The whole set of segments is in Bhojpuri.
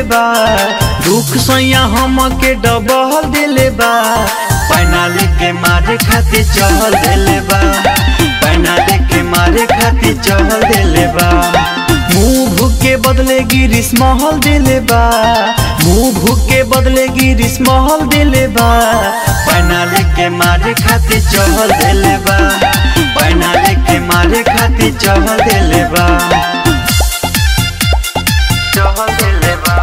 बा दुख सैया हम के डबल दिले बा पैना लेके मारे खातिर चहल दिले बा पैना लेके मारे खातिर चहल दिले बा मुंह के बदले गिरिस महल दिले बा मुंह के बदले गिरिस महल दिले बा पैना लेके मारे खातिर चहल दिले बा पैना लेके मारे खातिर चहल दिले बा चहल दिले बा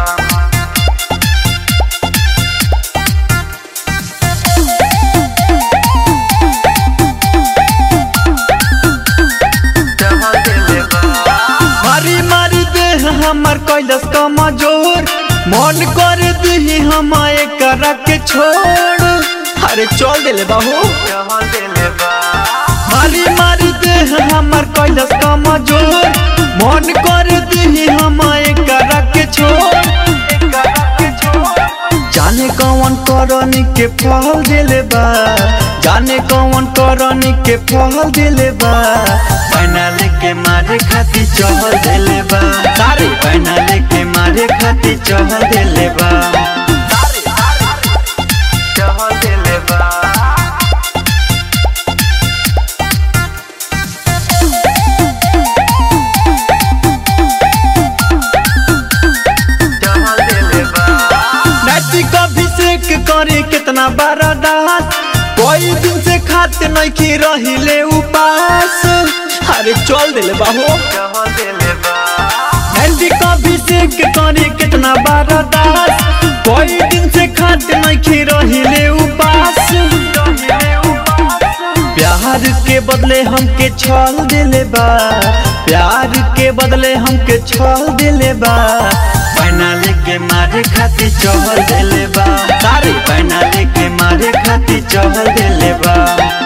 मारी मारी देह हमर कैलस कमजोर मन कर दी हम एकरा के छोड़ अरे चल दिले बाहू मारी मारी देह हमर कैलस कमजोर मन कर दी हम एकरा के छोड़ जाने कौन करनी के फल दिले बा जाने कौन करनी के फल दिले बा पैना लेके मारे खातिर चहल दिले बा सारे पैना लेके मारे खातिर चहल दिले बा चहल दिले बा नैतिक अभिषेक करे कितना बड़ा दास कोई दिन से खाते नहीं की रहिले उपास अरे चल दिले बाहो नैतिक अभिषेक करे कितना बड़ा दास कोई दिन से खाते नहीं की रहिले उपास प्यार के बदले हमके छल दिले बा प्यार के बदले हमके छल दिले बा पैना लेके मारे खातिर चहल दिले बा सारे पैना लेके मारे खातिर चहल दिले बा